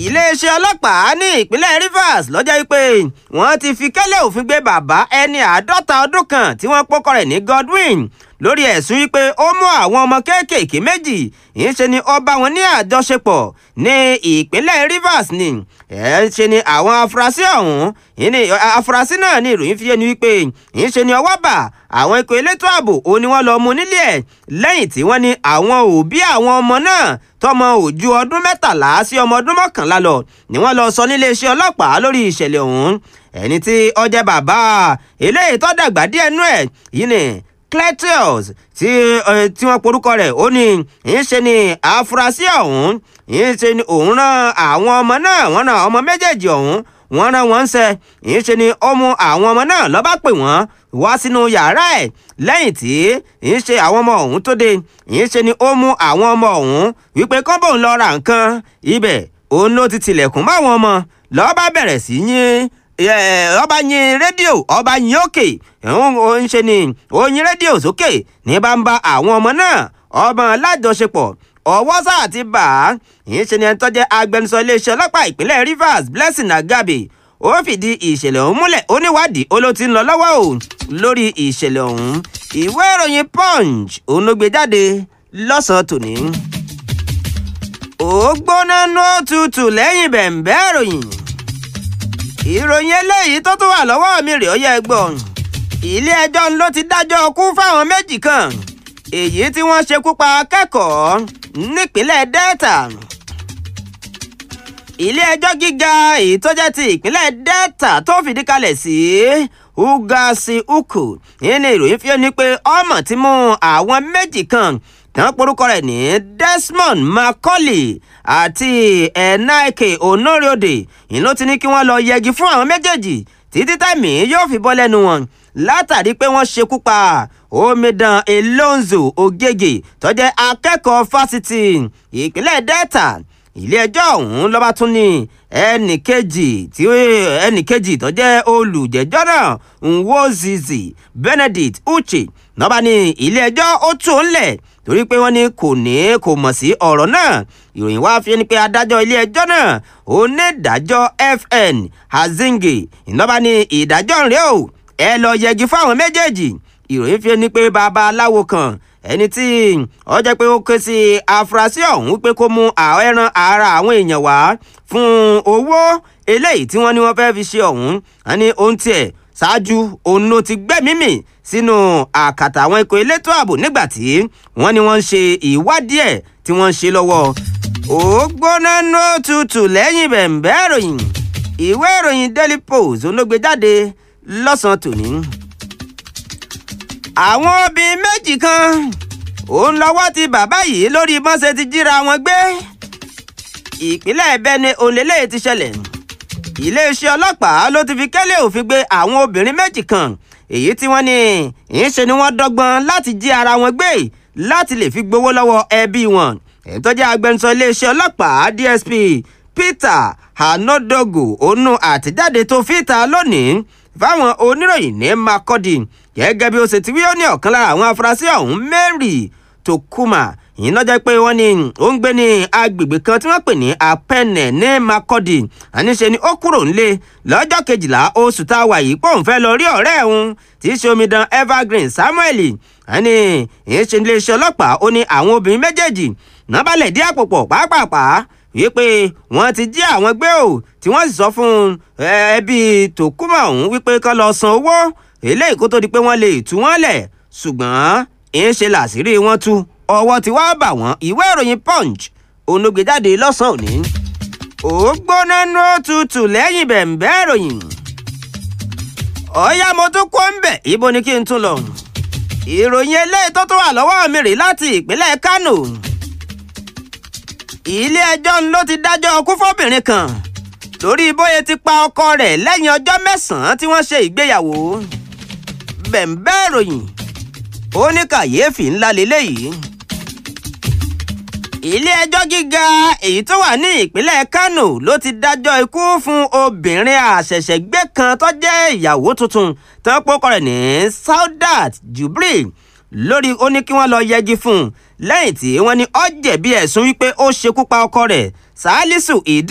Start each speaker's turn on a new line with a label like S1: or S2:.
S1: iléeṣẹ́ ọlọ́pàá ní ìpínlẹ̀ Rivers lọ́jọ́ wípé wọ́n ti fi kẹ́lẹ́ òfin gbé bàbá ẹni àádọ́ta ọdún kan tí wọ́n pọ́kọ rẹ̀ ní Godwin lórí ẹ̀sùn wípé ó mú àwọn ọmọ kéékèèké méjì ìṣe ni ó bá wọn ní àjọṣepọ̀ ní ìpínlẹ̀ Rivers ni ẹ̀ ṣe ni àwọn afurasí ọ̀hún ìní afurasí náà ní ìròyìn fi yé ni wípé ìṣe ni ọwọ́ bà àwọn ikọ̀ elétò ààbò ó ní wọ́n lọ mú nílé ẹ̀ lẹ́yìn tí wọ́n ní àwọn òbí àwọn ọmọ náà tọmọ òjú ọdún mẹ́tàlá sí ọmọ ọdún mọ́kànlá lọ ni wọ́n lọ sọ níléeṣẹ́ ọlọ́pàá lórí ìṣẹ̀lẹ̀ ọ̀hún ẹni tí ó jẹ́ bàbá eléyìí tó dàgbà díẹ̀ nú ẹ̀ yìí ni Cletus tí tí wọ́n porúkọ rẹ̀ ó ní ìṣe ni àfúrásì ọ̀hún ìṣe ni òun rán àwọn ọmọ náà wọ́n rán ọmọ méjèèjì ọ̀hún wọ́n rán wọn ṣe ìṣe ni ó mú àwọn ọmọ náà ló bá pè wọ́n wá sínú yàrá ẹ̀ lẹ́yìn tí ìṣe àwọn ọmọ ọ̀hún tó dé ìṣe ni ó mú àwọn ọmọ ọ̀hún wípé kọ́ńbò ń lọ ra nǹkan ibẹ̀ òun ló ti tilẹ̀kùn mọ́ àwọn ọmọ ló bá bẹ̀rẹ̀ sí yín ọba yin rédíò ọba yin òkè ń ṣe ni oyin rédíò sókè ní bá ń bá àwọn ọmọ náà ọmọ lájọṣepọ̀ ọwọ́ sáà ti bà á ń ṣe ni ẹni tó jẹ́ agbẹnusọ iléeṣẹ́ ọlọ́pàá ìpínlẹ̀ Rivers Blessing Agabe ó fìdí ìṣẹ̀lẹ̀ ọ̀hún múlẹ̀ ó níwádìí ó ló ti ń lọ lọ́wọ́ o lórí ìṣẹ̀lẹ̀ ọ̀hún ìwé ìròyìn Punch òun ló gbé jáde lọ́sàn-án tòní. ó gbóná ní òtútù lẹ́yìn bẹ̀ǹbẹ́ ìròyìn ìròyìn eléyìí tó tún wà lọ́wọ́ mi rèé ó yẹ gbọ́n ilé ẹjọ́ ló ti dájọ́ kú fáwọn méjì kan èyí tí wọ́n ṣekú pa akẹ́kọ̀ọ́ nípínlẹ̀ Delta ilé ẹjọ́ gíga èyí tó jẹ́ ti ìpínlẹ̀ Delta tó fìdí kalẹ̀ sí Ugasi Uku nínú ìròyìn fi ní pé ọmọ ti mú àwọn méjì kan tán porúkọ rẹ̀ ní Desmond Macaulay àti Enaike Onoriode ìlú ti ní kí wọ́n lọ yẹgi fún àwọn méjèèjì títí tẹ̀mí yóò fi bọ́ lẹ́nu wọn látàrí pé wọ́n ṣekú pa omidan Elonzo Ogege tó jẹ́ akẹ́kọ̀ọ́ fásitì ìpínlẹ̀ Delta ilé-ẹjọ́ ọ̀hún ló bá tún ní ẹnì kejì tí ẹnì kejì tó jẹ́ olùjẹ́jọ́ náà Nwozizi Benedict Uche ló bá ní ilé-ẹjọ́ ó tún ń lẹ̀ torí pé wọ́n ní kò ní kò mọ̀ sí ọ̀rọ̀ náà ìròyìn wá fi ni pé adájọ́ ilé-ẹjọ́ náà onídàájọ́ FN Hazinge ìnáwó ní ìdájọ́ rẹ̀ o ẹ lọ yẹgi fáwọn méjèèjì ìròyìn fi ni pé babaláwo kan ẹni tí ó jẹ́ pé ó ké sí afurasí ọ̀hún pé kó mú ẹran ara àwọn èèyàn wá fún owó eléyìí tí wọ́n ní wọ́n fẹ́ẹ́ fi ṣe ọ̀hún wọ́n ní ohun tiẹ̀ ṣáájú òun ló ti gbẹ́mìí mì sínú àkàtà àwọn ikọ̀ elétò ààbò nígbà tí wọ́n ní wọ́n ń ṣe ìwádìí ẹ̀ tí wọ́n ń ṣe lọ́wọ́ ó gbóná nó tutù lẹ́yìn bẹ̀ǹbẹ́ ìròyìn ìwé ìròyìn Daily Post ló gbé jáde lọ́sàn-án tòní àwọn obìnrin méjì kan òun lọ́wọ́ ti bàbá yìí lórí bọ́n ṣe ti jíra wọn gbé ìpínlẹ̀ Benue òǹlẹ́lẹ̀ ti ṣẹlẹ̀ iléeṣẹ́ ọlọ́pàá ló ti fi kẹ́lẹ́ òfin gbé àwọn obìnrin méjì kan èyí tí wọ́n ní ìṣe ni wọ́n dọ́gbọ́n láti jí ara wọn gbé láti lè fi gbowó lọ́wọ́ ẹbí wọn èyí tó jẹ́ agbẹnusọ iléeṣẹ́ ọlọ́pàá DSP Peter Hanodogo onu àtẹ̀jáde tó fìta lónìí fáwọn oníròyìn ní Makurdi gẹ́gẹ́ bí ó ṣe ti wí ó ní ọ̀kan lára àwọn afurasí ọ̀hún Mary Tokuma ìyẹn lọ́jọ́ pé wọ́n ní ó ń gbé ní agbègbè kan tí wọ́n pè ní Apẹ́nẹ̀ ní Makurdi àníṣe ni ó kúrò nílé lọ́jọ́ kejìlá oṣù tá a wà yìí pòun fẹ́ lọ rí ọ̀rẹ́ òun tí í ṣe omidan Evergreen Samuel àní ìyẹn ṣe iléeṣẹ́ ọlọ́pàá ó ní àwọn obìnrin méjèèjì náà balẹ̀ dí àpò pọ̀ pàápàá wípé wọ́n ti jí àwọn gbé o tí wọ́n sì sọ fún ẹbí Tòkúmà ọ̀hún wípé kán lọ san owó eléyìí kó tó di pé wọ́n lè tú wọ́n lẹ̀ ṣùgbọ́n ń ṣe làṣírí wọn tú ọwọ́ tí wàá bà wọ́n ìwé ìròyìn Punch onógbè jáde lọ́sàn-án òní ó gbóná ní òtútù lẹ́yìn bẹ̀ǹbẹ́ ìròyìn ọ̀yá mo tún kó ń bẹ̀ ibo ni kí n tún lọ ìròyìn eléyìí tó tún wà lọ́wọ́ mi rèé láti ìpínlẹ̀ Kánò ilé-ẹjọ́ ló ti dájọ́ ọkú fọ́bìnrin kan lórí bóyá ti pa ọkọ rẹ̀ lẹ́yìn ọjọ́ mẹ́sàn-án tí wọ́n ṣe ìgbéyàwó bẹ̀ǹbẹ́ ìròyìn ó ní kàyéfì ńlá lélẹ́yìí ilé-ẹjọ́ gíga èyí tó wà ní ìpínlẹ̀ Kánò ló ti dájọ́ ikú fún obìnrin àṣẹ̀ṣẹ̀gbé kan tó jẹ́ ìyàwó tuntun tó pọ́kọ rẹ̀ ní Saudat Jubril lórí ó ní kí wọ́n lọ yẹgi fún un lẹ́yìn tí wọ́n ní ó jẹ̀bi ẹ̀sùn wípé ó ṣekú pa ọkọ rẹ̀ Salisu ìdí.